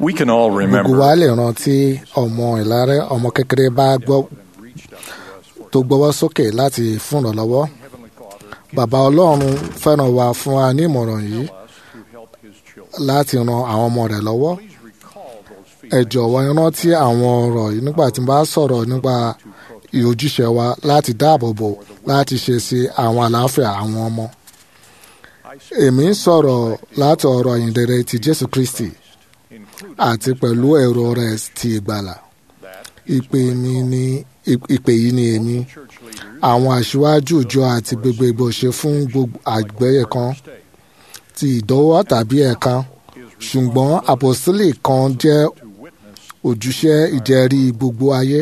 We can all gbogbo remember wa lè rántí ọmọ ìlàrẹ ọmọ kékeré bá gbọ́ tó gbọ́wọ́ sókè láti fún ìrànlọ́wọ́ bàbá ọlọ́run fẹ́ràn wa fún wa ní ìmọ̀ràn yìí láti ran àwọn ọmọ rẹ̀ lọ́wọ́ ẹ jọ̀wọ́ ẹ rántí àwọn ọ̀rọ̀ yìí nígbà tí n bá sọ̀rọ̀ nípa ìhòjúṣe wa láti dáàbò bò láti ṣe sí àwọn àlàáfíà àwọn ọmọ èmi ń sọ̀rọ̀ láti ọ̀rọ̀ ìyìnrere ti Jésù Kristi àti pẹ̀lú èrò rẹ̀ ti ìgbàlà ìpè mi ni ìpè yìí ni èmi àwọn aṣíwájú ìjọ àti gbogbo ṣe fún gbogbo àgbẹ̀yẹ kan ti ìdọ́wọ́ tàbí ẹ̀ka ṣùgbọ́n àpòsílẹ̀ kan jẹ́ ojúṣe ìjẹ́rí gbogbo ayé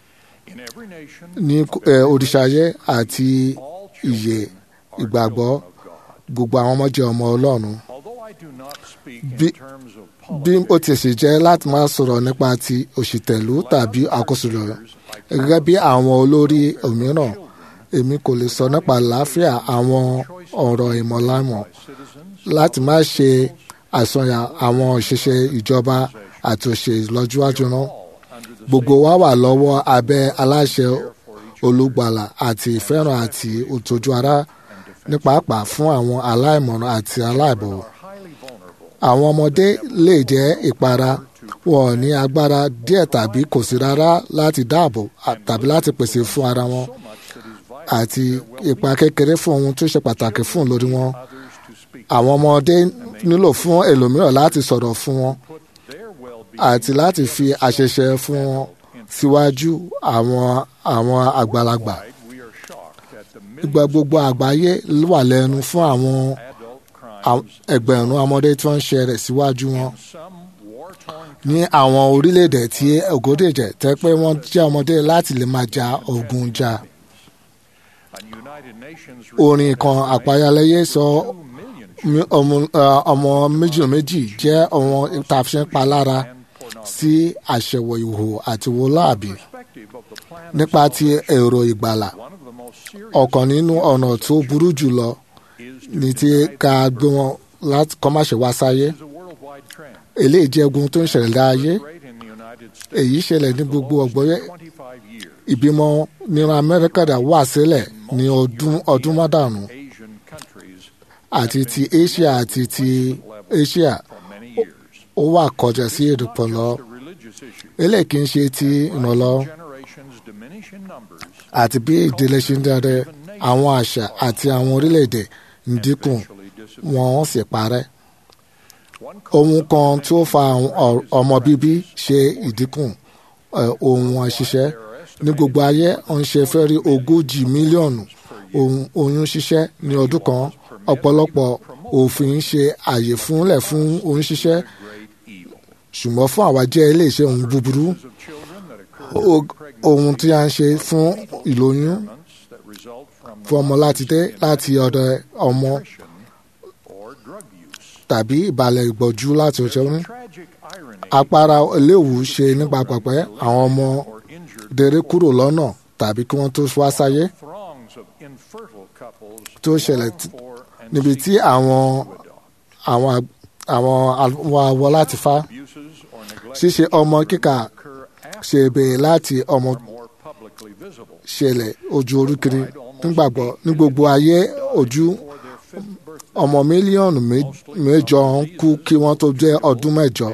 ní eh, òrìṣàyé àti ìyè ìgbàgbọ́ gbogbo àwọn ọmọ jẹ́ ọmọ Ọlọ́run bí bí ó ti sì jẹ́ láti máa sọ̀rọ̀ nípa ti òṣìtẹ̀lú tàbí àkóso rẹ̀ gẹ́gẹ́ bí àwọn olórí òmíràn èmi kò lè sọ nípa àlàáfíà àwọn ọ̀rọ̀ ìmọ̀lámọ̀ láti má ṣe àsọyà àwọn òṣìṣẹ́ ìjọba àti òṣèlú lọ́jọ́wájú náà gbogbo wa wà lọ́wọ́ abẹ́ aláṣẹ olùgbàlà àti ìfẹ́ràn àti òtòjú ara ní pàápàá fún àwọn aláìmọ̀ràn àti aláìbọ̀wọ̀ àwọn ọmọdé lè jẹ́ ìpara wọn ò ní agbára díẹ̀ tàbí kò sí rárá láti dáàbò tàbí láti pèsè fún ara wọn àti ipa kékeré fún ohun tó ṣe pàtàkì fún lórí wọn àwọn ọmọdé nílò fún ẹlòmíràn láti sọ̀rọ̀ fún wọn àti láti fi àṣẹṣe fún wọn síwájú àwọn àwọn àgbàlagbà ìgbà gbogbo àgbáyé wà lẹ́nu fún àwọn ẹgbẹ̀rún ọmọdé tí wọ́n ń ṣe rẹ̀ síwájú wọn ní àwọn orílẹ̀-èdè tí ògòdèjẹ̀ tẹ́ pé wọ́n jẹ́ ọmọdé láti lè máa ja ogun jà. orin kan àpáyáléyé sọ ọmọ méjì méjì jẹ́ ọmọ ìtàfíṣẹ́ palára sí àṣẹwò ìhò àti wọláàbí nípa ti èrò ìgbàlà ọ̀kan nínú ọ̀nà tó burú jùlọ ní ti ká gbé wọn láti kọ́ má ṣe wá sáyé eléyìí jẹ́ ogun tó ń ṣẹlẹ̀ láàyè èyí ṣẹlẹ̀ ní gbogbo ọ̀gbọ́yé ìbímọ nínú amẹ́ríkà dà wà sílẹ̀ ní ọdún ọdún mọ́dàrún àti ti asia àti ti asia ó wà kọjá sí èdèpọ̀ lọ eléyìí kì í ṣe ti ìrànlọ́ àti bí ìdílé ṣe ń dáre àwọn àṣà àti àwọn orílẹ̀-èdè ń dínkù wọ́n sì parẹ́ ohun kan tí ó fa ọmọ bíbí ṣe ìdínkù ohun àṣìṣe ní gbogbo ayé ń ṣe fẹ́ rí ogójì mílíọ̀nù oyún ṣíṣẹ́ ní ọdún kan ọ̀pọ̀lọpọ̀ òfin ṣe àyè fúnlẹ̀ fún oyún ṣíṣẹ́ ṣùgbọ́n fún àwa jẹ́ iléeṣẹ́ ohun búburú ohun tí a ń ṣe fún ìlóyún fún ọmọ láti dé láti ọ̀dọ̀ ọmọ tàbí ìbàlẹ̀ ìgbọ̀jú láti ọjọ́ ní. apara eléwu ṣe nípa pẹ̀pẹ́ àwọn ọmọ dèrè kúrò lọ́nà tàbí kí wọ́n tó wá sáyé tó ṣẹlẹ̀ níbi tí àwọn àwọn àwọn awọ láti fa ṣíṣe ọmọ kíkà ṣe bèèrè láti ọmọ ṣẹlẹ̀ ojú oríkiri nígbàgbọ́ ní gbogbo ayé ojú ọmọ mílíọ̀nù mẹ́jọ ń kú kí wọ́n tó jẹ́ ọdún mẹ́jọ.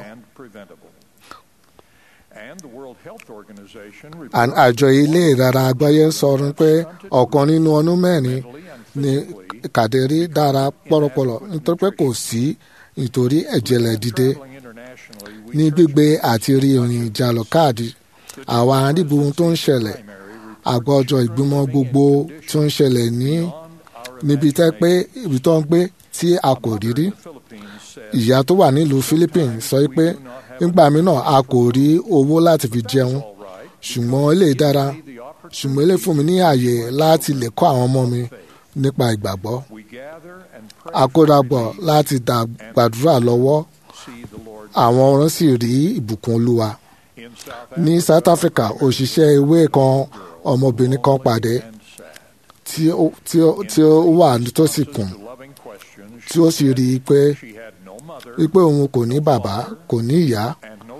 àjọ ilé ìrara àgbáyé ń sọ̀rọ̀ pé ọ̀kan nínú ọdún mẹ́rin ni kàdérí dára pọ̀rọ̀pọ̀rọ̀ nítorí pé kò sí nítorí ẹ̀jẹ̀lẹ̀ dìde ní gbígbé àti rí ìrìn ìjàlọ káàdì àwa àdìbò tó ń ṣẹlẹ̀ àgbọ̀jọ ìgbìmọ̀ gbogbo tó ń ṣẹlẹ̀ ní níbi tẹ́ pé ibi tó ń gbé tí a kò rí rí ìyá tó wà nílùú Philippines sọ pé nígbà mìíràn a kò rí owó láti fi jẹun ṣùgbọ́n ilé dára ṣùgbọ́n ilé fún mi ní àyè láti lè kọ́ àwọn ọmọ mi nípa ìgbàgbọ́ àkórapọ̀ láti dá gbàdúrà lọ́wọ́ àwọn ọ̀rọ̀ sì rí ìbùkún olúwa ní South Africa òṣìṣẹ́ ewé kan ọmọbìnrin kan pàdé tí ó tí ó tí ó wà nítòsí kùn tí ó sì rí i pé wípé òun kò ní bàbá kò ní ìyá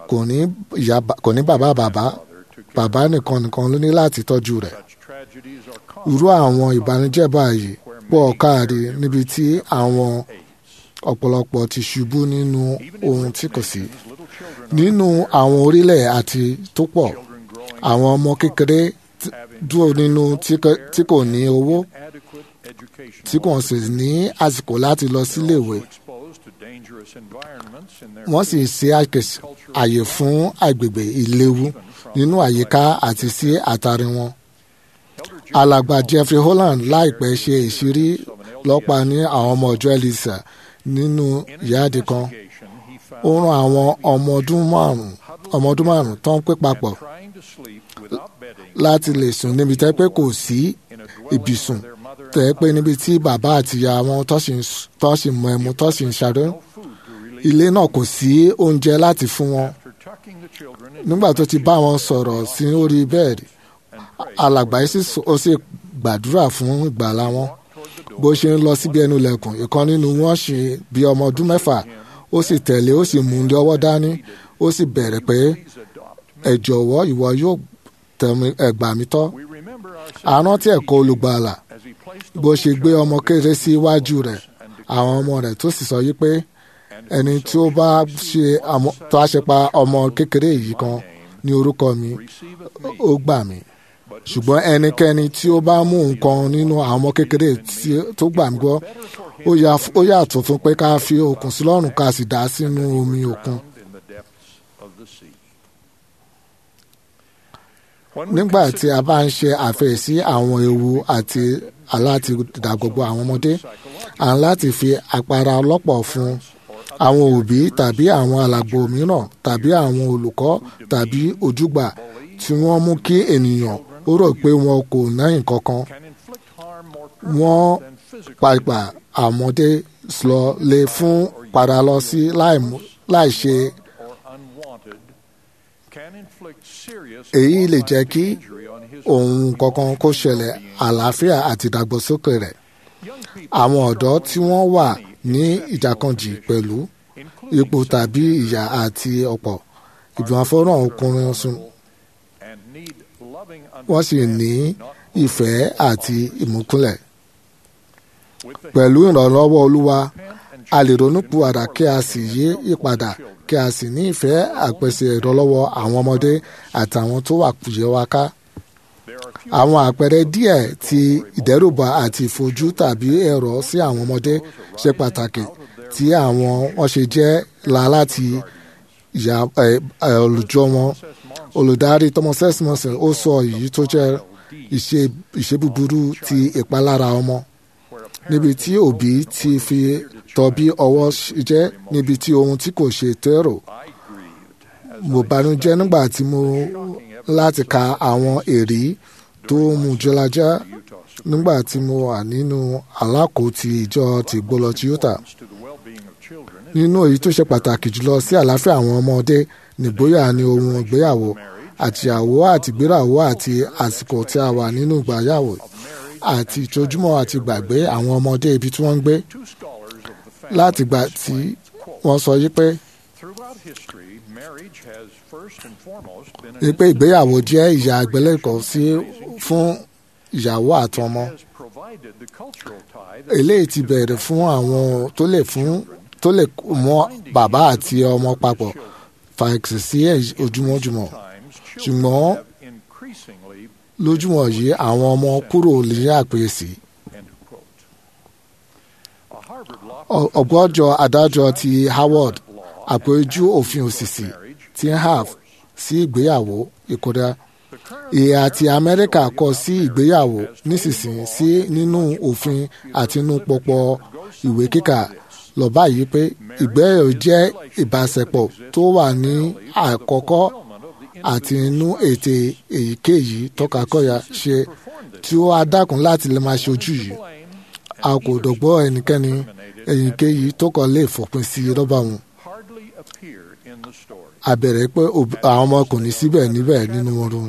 kò ní ìyá kò ní bàbá bàbá bàbá nìkan nìkan ló ní láti tọ́jú rẹ̀ irú àwọn ìbànújẹ́ báyìí pọ̀ káàrí níbi tí àwọn ọ̀pọ̀lọpọ̀ ti ṣubú nínú ohun tí kò sí nínú àwọn orílẹ̀ àti tó pọ̀ àwọn ọmọ kékeré dúró nínú tí kò ní owó tí kò sì ní àsìkò láti lọ síléèwé wọ́n sì ṣe àyè fún agbègbè ìléwu nínú àyíká àti sí àtàrí wọn. alàgbà Jeffrey Holland láìpẹ́ ṣe ìṣírí lọ́pa ní àwọn ọmọ ọjọ́ Elisa nínú ìyáàdì kan ó rán àwọn ọmọ ọdún márùn ọmọ ọdún márùn tó ń pè papọ̀ láti lè sùn níbi tẹ́ pé kò sí ibùsùn tẹ́ pé níbi tí bàbá àti ìyá wọn tó sì mọ ẹmu tó sì ń ṣàdó ilé náà kò sí oúnjẹ láti fún wọn nígbà tó ti bá wọn sọ̀rọ̀ sí orí bẹ́ẹ̀dì alàgbà yìí ó sì gbàdúrà fún ìgbàlá wọn bó ṣe ń lọ síbi ẹnu lẹ̀kùn ìkan nínú wọn ṣe bí ọmọ ọdún mẹ́fà ó sì tẹ̀lé ó sì mú un lọ́wọ́ dání ó sì bẹ̀rẹ̀ pé ẹ jọ̀wọ́ ìwọ yóò tẹ̀mí ẹ̀gbà mi tọ́ àrántí ẹ̀kọ́ olùgbàlà bó ṣe gbé ọmọ kéré sí iwájú rẹ̀ àwọn ọmọ rẹ̀ tó sì sọ yí pé ẹni tí ó bá ṣe tó a ṣe pa ọmọ kékeré yìí kan ní orúkọ mi ó gbà mí ṣùgbọ́n ẹnikẹ́ni tí ó bá mú nǹkan nínú àwọn ọmọ kékeré tó gbà mí gbọ́ ó yàtọ̀ fún pé ká fi okùn sí lọ́rùn ká sì dá sínú omi òkun. nígbà tí a bá ń ṣe àfẹ́sí àwọn ewu àti aláti dàgbogbo àwọn ọmọdé à ń láti fi àpárá ọlọ́pọ̀ fún àwọn òbí tàbí àwọn alàgbò mìíràn tàbí àwọn olùkọ́ tàbí ojúgbà tí wọ́n mú kí ènìyàn ó rò pé wọn kò náyìn kankan wọ́n pàpà àmọ́dé lọ lè fún padà lọ sí láì ṣe èyí lè jẹ́ kí ohun kankan kó ṣẹlẹ̀ àlàáfíà àti ìdàgbàsókè rẹ̀ àwọn ọ̀dọ́ tí wọ́n wà ní ìjàkànjì pẹ̀lú ipò tàbí ìyà àti ọ̀pọ̀ ìgbìmọ̀ fọ́nrán ọkùnrin sùn wọ́n sì ní ìfẹ́ àti ìmúkúnlẹ̀ pẹ̀lú ìrànlọ́wọ́ olúwa a lè ronúpìwàdà kí a sì yí ìpadà kí a sì ní ìfẹ́ àpèsè ìrànlọ́wọ́ àwọn ọmọdé àtàwọn tó wà kùjẹ́ wa ká. àwọn àpẹẹrẹ díẹ̀ ti ìdẹ́rùbà àti ìfojú tàbí ẹ̀rọ sí àwọn ọmọdé ṣe pàtàkì tí àwọn wọn ṣe jẹ́ la láti ìyá olùjọ wọn olùdarí Thomas Esmonson ó sọ èyí tó jẹ́ ìṣe búburú ti ìpalára ọmọ níbi tí òbí ti fi tọ́ bí ọwọ́ jẹ́ níbi tí ohun tí kò ṣe tẹ́rò mo banújẹ́ nígbà tí mo láti ka àwọn èrí tó mú jọlájá nígbà tí mo wà nínú alákòótì ìjọ ti gbọlọ tí Utah nínú èyí tó ṣe pàtàkì jùlọ sí àlàáfíà àwọn ọmọdé nìgbóyà ni ohun ìgbéyàwó àtìyàwó àti ìgbéyàwó àti àsìkò tí a wà nínú ìgbéyàwó àti ìjojúmọ́ àti gbàgbé àwọn ọmọdé ibi tí wọ́n ń gbé láti gbà tí wọ́n sọ yí pé ní pé ìgbéyàwó jẹ́ ìyá àgbélẹ̀kọ sí fún ìyàwó àtọmọ eléyìí ti bẹ̀rẹ̀ fún àwọn tó lè fún tó lè mọ bàbá àti ọmọ papọ̀ fàìsì sí ojúmọ́júmọ́ ṣùgbọ́n lójúmọ́ yìí àwọn ọmọ kúrò ní àpèsè ọgbọ́jọ adájọ́ ti Howard àpéjú òfin òṣìṣì ti HAF sí ìgbéyàwó ìkódà ìhà ti Amẹ́ríkà kọ sí ìgbéyàwó nísinsìnyí sí nínú òfin àti inú pọpọ ìwé kíkà lọ báyìí pé ìgbéyàwó jẹ́ ìbáṣepọ̀ tó wà ní àkọ́kọ́ àti inú ètè èyíkéyìí tọkakọya ṣe tí ó á dákun láti lè máa ṣojú yìí a kò dọ̀gbọ́ ẹnikẹ́ni èyíkéyìí tó kàn lè fòpin sí rọ́bà wọn. a bẹ̀rẹ̀ pé àwọn ọmọ kò ní síbẹ̀ níbẹ̀ nínú oorun.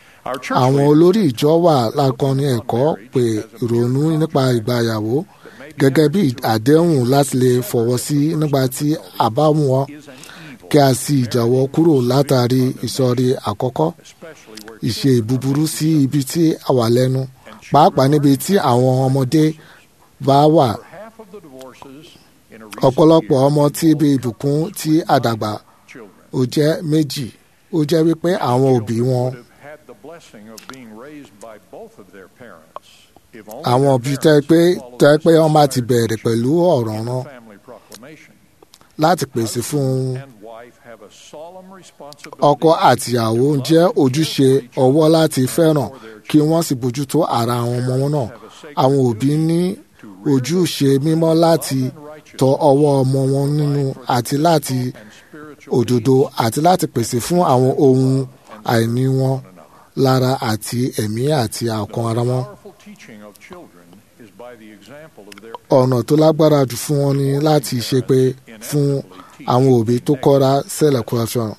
àwọn olórí ìjọ wà lákọni ẹ̀kọ́ pé ìrònú nípa ìgbàyàwó gẹ́gẹ́ bí àdéhùn láti lè fọwọ́ sí nígbà tí a bá mú wọn is an evil, kí a sì jáwọ́ kúrò látàrí ìsọ̀rí àkọ́kọ́ especially where ìṣe búburú sí ibi tí a wà lẹ́nu pàápàá níbi tí àwọn ọmọdé bá wà half of the divorces in a recent ọ̀pọ̀lọpọ̀ ọmọ tí ibi ìbùkún tí àdàgbà children ó jẹ́ méjì ó jẹ́ wípé àwọn òbí wọn would have had the blessing of being raised by both of their parents. If only àwọn their òbí parents tẹ́ pé would follow tẹ́ this pé wọ́n bá ti inspired bẹ̀rẹ̀ pẹ̀lú ọ̀rọ̀ in náà the family proclamation. láti pèsè fún un And wife have a solemn responsibility ọkọ àtìyàwó ń jẹ́ ojúṣe ọwọ́ láti fẹ́ràn kí wọ́n sì bójútó ara àwọn ọmọ wọn náà àwọn òbí ní ojúṣe mímọ́ láti tọ ọwọ́ ọmọ wọn nínú àti láti and spiritual òdodo àti láti pèsè fún àwọn ohun àìní wọn lára àti ẹ̀mí àti ọkàn ara wọn. powerful teaching of children is by the example of their ọ̀nà tó lágbára jù fún wọn ni láti ṣe pé fún àwọn òbí tó kọ́ra sẹ́lẹ̀ kúrọ́ṣọ́.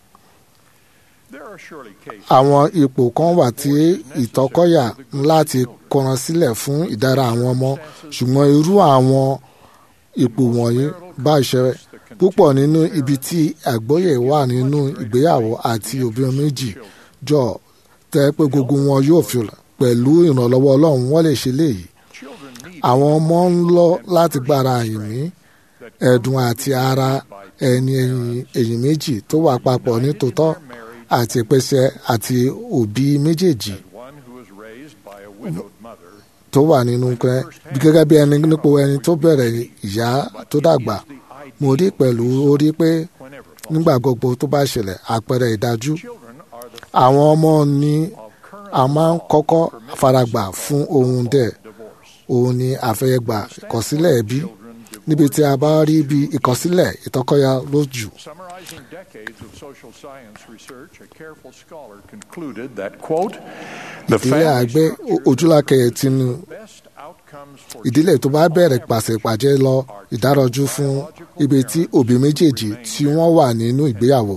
There are surely cases àwọn ipò kan wà tí ìtọ́kọ̀yà ń láti kọran sílẹ̀ fún ìdára àwọn ọmọ ṣùgbọ́n irú àwọn ipò wọ̀nyí bá ìṣẹ̀rẹ̀ púpọ̀ nínú ibi tí àgbọ́yé wà nínú ìgbéyàwó àti òbí méjì jọ tẹ́ pé gbogbo wọn yóò fi pẹ̀lú ìrànlọ́wọ́ ọlọ́run wọ́n lè ṣe léyìí children need àwọn ọmọ ń lọ láti gbára àyìnmí ẹ̀dùn àti ara ẹni ẹ̀yìn ẹ̀yìn méjì tó wà papọ̀ nítòótọ́ àti ìpèsè àti òbí méjèèjì one who was raised by a widowed mother tó wà nínú pẹ́ gẹ́gẹ́ bí ẹni nípò ẹni tó bẹ̀rẹ̀ ìyá tó dàgbà mo rí pẹ̀lú orí pé whenever nígbà gbogbo tó bá ṣẹlẹ̀ àpẹẹrẹ ìdájú children are the àwọn ọmọ ní of current a máa ń kọ́kọ́ faragbà fún ohun dẹ̀ divorce. òun ni àfẹ́yẹgbà ìkọsílẹ̀ ẹbí Children divorce. níbi tí a bá rí bí ìkọsílẹ̀ ìtọ́kọ́yà lójú Summarizing decades of social science research, a careful scholar concluded that, quote, the ìdílé family àgbẹ̀ structure ojúlákẹyẹ tinú best outcomes for ìdílé tó bá bẹ̀rẹ̀ pàṣẹ pàjẹ́ lọ ìdárọ̀jú fún ibi tí òbí méjèèjì tí wọ́n wà nínú ìgbéyàwó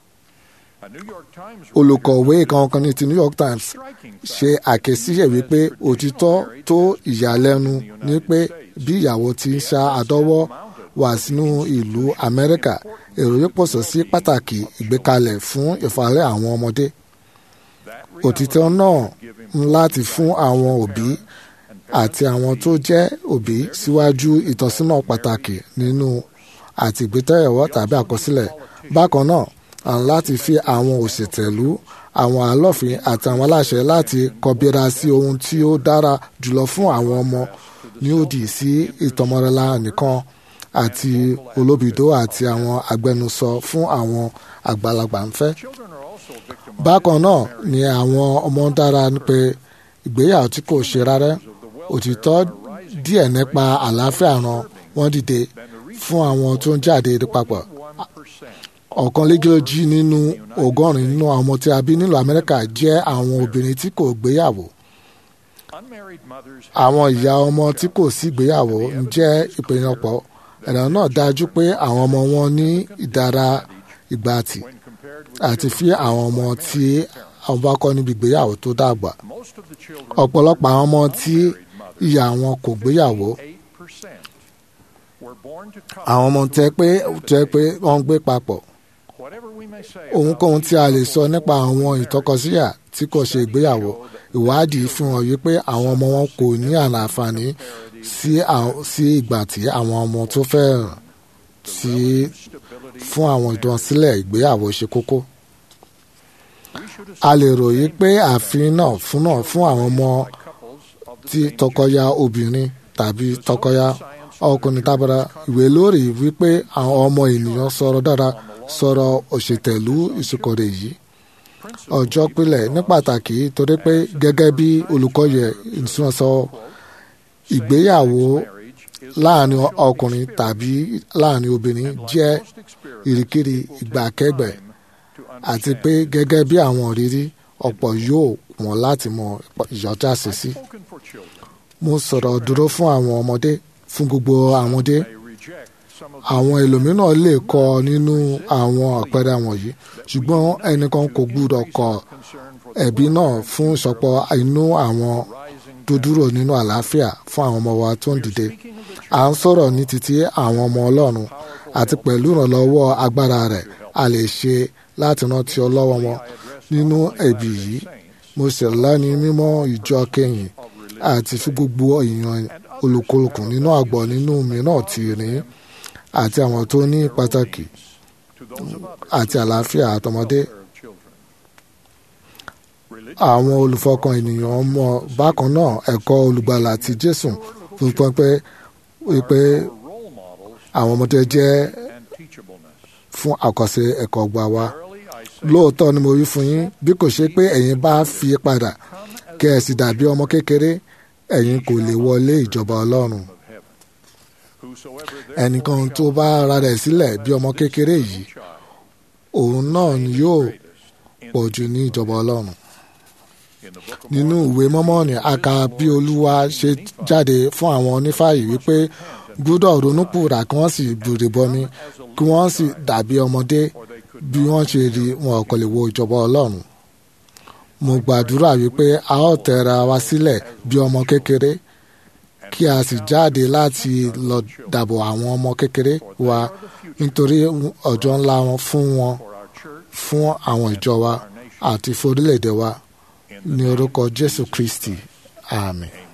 a New York Times olùkọ̀wé kankan ní ti New York Times striking ṣe àkẹ́síyẹ̀ wípé òtítọ́ tó ìyàlẹ́nu ní pé bí ìyàwó ti ń ṣa àdọ́wọ́ wá sínú ìlú Amẹ́ríkà èrò yóò pọ̀sọ̀ sí pàtàkì ìgbékalẹ̀ fún ìfàlẹ́ àwọn ọmọdé that òtítọ́ náà ń láti fún àwọn òbí àti àwọn tó jẹ́ òbí síwájú ìtọ́sínà pàtàkì nínú àti ìgbétẹ̀yẹ̀wọ́ tàbí àkọsílẹ̀ bákan náà à ń láti fi àwọn òṣètẹ̀lú àwọn alọ́fin àti àwọn aláṣẹ láti kọbíra sí ohun tí ó dára jùlọ fún àwọn ọmọ ní òdì sí ìtọmọrẹla nìkan àti olóbìdó àti àwọn agbẹnusọ fún àwọn àgbàlagbà ń fẹ́ children are also victim bákan náà ni àwọn ọmọ dára pé ìgbéyàwó tí kò ṣe rárá òtítọ́ díẹ̀ nípa àlàáfíà ran wọ́n dìde fún àwọn tó ń jáde papọ̀ one percent. ọ̀kan lẹ́gẹ́lójì nínú ọgọ́rin nínú àwọn ọmọ tí a bí nílùú Amẹ́ríkà jẹ́ àwọn obìnrin tí kò gbéyàwó Unmarried mothers àwọn ìyá ọmọ tí kò sí gbéyàwó ń jẹ́ ìpènyànpọ̀ ẹ̀rọ náà dájú pé àwọn ọmọ wọn ní ìdára ìgbàtì when compared with àti fi àwọn ọmọ tí àwọn bá kọ́ níbi ìgbéyàwó tó dàgbà most of the children ọ̀pọ̀lọpọ̀ àwọn ọmọ tí ìyá wọn kò gbéyàwó eight percent were born to àwọn ọmọ tẹ́ pé tẹ́ pé wọ́n ń gbé papọ̀ whatever we may say ohunkóhun tí a lè sọ nípa àwọn ìtọkọsíyà tí kò ṣe ìgbéyàwó ìwádìí fi hàn yí pé àwọn ọmọ wọn kò ní àǹfààní sí àwọn- sí ìgbà tí àwọn ọmọ tó fẹ́ràn sí stability fún àwọn ìdánsilẹ̀ ìgbéyàwó ṣe kókó. we should a lè ròyìn pé ààfin náà fún náà fún àwọn ọmọ couples of the tí same tọkọya obìnrin tàbí tọkọya ọkùnrin tábàrà ìwé lórí wípé àwọn ọmọ ènìyàn sọ̀rọ̀ dára sọ̀rọ̀ òṣètẹ̀lú ìsìnkọ̀rẹ̀ yìí ọjọ́ pílẹ̀ ní pàtàkì torí pé gẹ́gẹ́ bí olùkọ́yẹ ìsúnṣọ ìgbéyàwó marriage is láàrin ọkùnrin tàbí láàrin obìnrin jẹ́ most experience ìrìkìrì ìgbàkẹ́gbẹ̀ to àti pé gẹ́gẹ́ bí àwọn òrírí ọ̀pọ̀ yóò wọ́n láti mọ ìyọjá sí sí. spoken for children mo sọ̀rọ̀ dúró fún àwọn ọmọdé fún gbogbo àwọn ọmọdé may reject some of àwọn ẹlòmíràn lè kọ nínú àwọn àpẹẹrẹ wọ̀nyí ṣùgbọ́n ẹnìkan kò gbúdọ̀ kọ concern for ẹ̀bí náà fún ìsọpọ̀ inú àwọn rising tó dúró nínú àlàáfíà fún àwọn ọmọ wa tó ń dìde à ń sọ̀rọ̀ ní títí àwọn ọmọ ọlọ́run àti pẹ̀lú ìrànlọ́wọ́ agbára rẹ̀ a lè ṣe láti rántí ọlọ́wọ́ wọn nínú ẹ̀bì yìí mo sì lẹ́ni mímọ́ ìjọ kẹyìn àti fún gbogbo èèyàn olùkúlùkù nínú àgbọ̀ nínú mìíràn ti rìn àti àwọn tó ní pàtàkì àti àlàáfíà àtọmọdé àwọn olùfọkàn ènìyàn mọ bákan náà ẹ̀kọ́ olùgbàlà ti jésù fún pé wípé àwọn ọmọdé jẹ́ fún àkọsí ẹ̀kọ́ gbà wá lóòótọ́ ni mo wí fún yín bí kò ṣe pé ẹ̀yin bá fi padà kẹ́ ẹ sì dàbí ọmọ kékeré ẹ̀yin kò lè wọlé ìjọba ọlọ́run ẹnìkan tó bá ara rẹ̀ sílẹ̀ bí ọmọ kékeré yìí òun náà ni yóò pọ̀ jù ní ìjọba ọlọ́run nínú ìwé mọ́mọ́nì a kà bí olúwa ṣe jáde fún àwọn onífàyè wípé gbúdọ̀ ronúpùrà kí wọ́n sì bùrè bọmi kí wọ́n sì dàbí ọmọdé bí wọ́n ṣe rí wọn kò lè wo ìjọba ọlọ́run mo gbàdúrà wípé a ó tẹra wa sílẹ̀ bí ọmọ kékeré kí a sì jáde láti lọ dàbò àwọn ọmọ kékeré wa nítorí ọjọ́ ńlá wọn fún wọn fún àwọn ìjọ wa àti fún orílẹ̀-èdè wa ní orúkọ jésù kristi àmín.